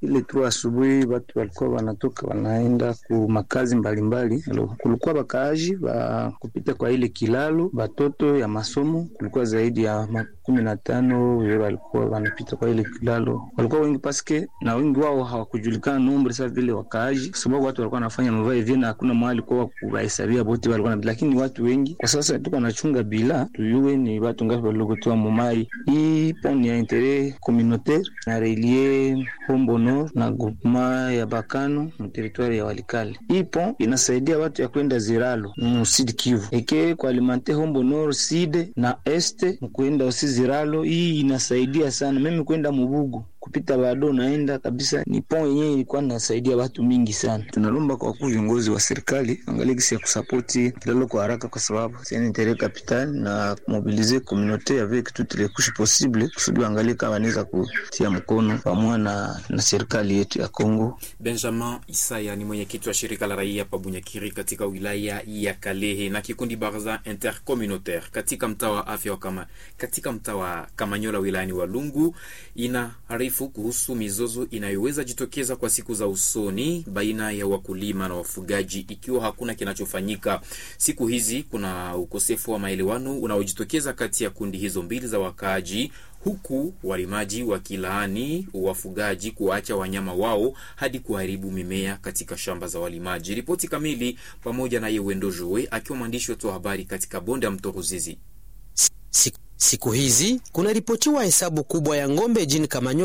ile tu asubuhi watu walikuwa wanatoka wanaenda ku makazi mbalimbali. Kulikuwa bakaaji ba kupita kwa ile kilalo, batoto ya masomo kulikuwa zaidi ya makumi na tano walikuwa wanapita kwa ile kilalo, walikuwa wengi paske na wengi wao hawakujulikana nombre sa vile wakaaji, kwa sababu watu walikuwa wanafanya mavae vyena, hakuna mahali kwa kuwahesabia bote walikuwa na, lakini watu wengi kwa sasa tuko nachunga bila tuyue ni watu ngapi waliokutoa mumai. Hii pont ya intere communautaire na relie Hombo Nord na groupement ya Bakano mu territoire ya Walikale. Hii pont inasaidia watu ya kwenda Ziralo mu Sud Kivu eke kwa alimante Hombo Nord Sud na Este mkuenda usi Ziralo. Hii inasaidia sana mimi kwenda Mubugu kupita bado naenda kabisa, ni pont yenyewe ilikuwa nasaidia watu mingi sana. Tunalomba kwa wakuu viongozi wa serikali angalie gisi ya kusapoti kilalo kwa haraka, kwa sababu c'est un interet capital na mobiliser communauté avec toutes les couches possibles kusudi angalie kama anaweza kutia mkono pamoja na, na serikali yetu ya Kongo. Benjamin Isaya ni mwenyekiti wa shirika la raia pa Bunyakiri katika wilaya ya Kalehe na kikundi Barza Intercommunautaire katika mtaa wa afya wa kama katika mtaa wa Kamanyola wilayani Walungu ina arifu kuhusu mizozo inayoweza jitokeza kwa siku za usoni baina ya wakulima na wafugaji ikiwa hakuna kinachofanyika. Siku hizi kuna ukosefu wa maelewano unaojitokeza kati ya kundi hizo mbili za wakaaji, huku walimaji wakilaani wafugaji kuwaacha wanyama wao hadi kuharibu mimea katika shamba za walimaji. Ripoti kamili pamoja na Yewendo Joe akiwa mwandishi wetu wa habari katika bonde ya mto Ruzizi. Siku hizi kuna ripotiwa hesabu kubwa ya ng'ombe jini Kamanyola